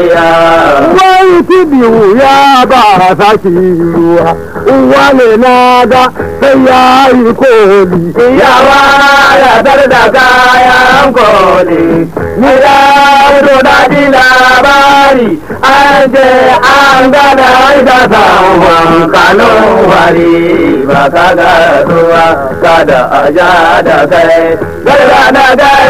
wai biyu ya ba saki ruwa wale na ga sai ya yi koli yawa ya tar da kayan koli ni da fito da ji labari an je an gada ita samun kanun wari ba ka ga ruwa kada a ja da kai garga da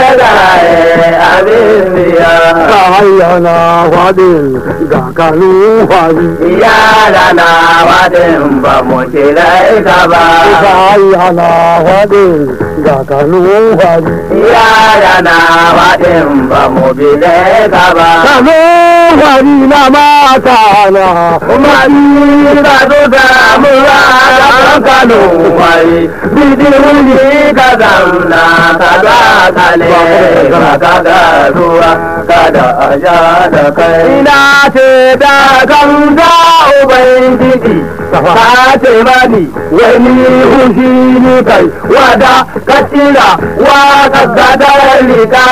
gargaye abin biya ka hayyana wadin ga kanu wari yara na wadin ba mu kira ka ba ka hayyana wadin ga kanu wari yara na wadin ba mu bile ka ba kanu wari na mata na kuma ni ka zo da mura da kanu wai bidi wuri ka zamna ka ga kale ka ka ga ruwa kada a ja da kai ina ce da kan da ubangiji ka ce mani wani hushi ni kai wada ka tira wa ka gada rika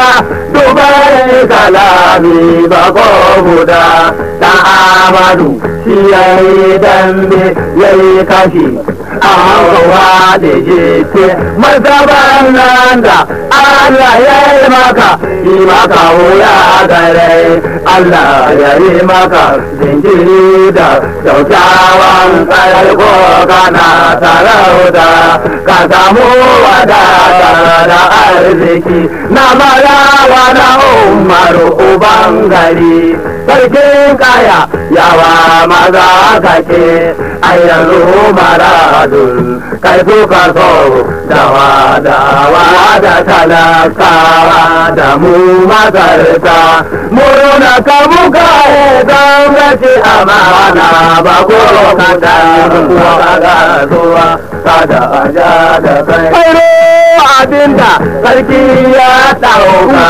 dubai kalami ba ko guda da amadu shi ya yi dambe ya yi kashi a hawa da jete mazaban nan da Allah ya yi maka yi maka wuya gare Allah ya yi maka jinkiri da kyaukyawan ko kana sarauta ka samu wadata da arziki na marawa da umaru uban gari sarkin kaya yawa maza kake a yanzu maradun kai kuka so dawa dawa da talakawa da mu makarta murna ka muka yi gwamnati amana ba ko ka da ka zuwa kada a ja da kai abinda sarki ya dauka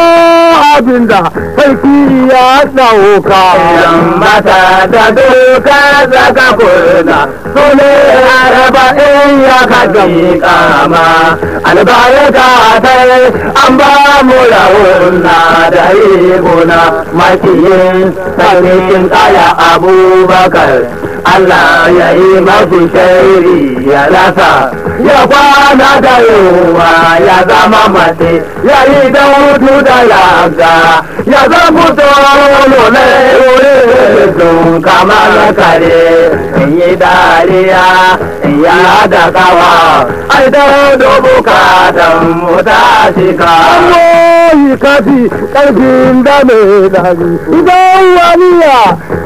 abinda sarki ya dauka mata da duka zaka kurna su ne arba'in ya kaji kama albarka ta an ba mu rauna da riguna makiyin sarkin kaya abubakar Allah ya yi mafi shairi ya rasa ya kwana da yunwa ya zama mace ya yi da hutu da yaga ya zama tsoro na wurin sun kamar kare in yi dariya in ya da kawa ai da dubu katon mu ta shika yi kafi karfin da mai dari idan waniya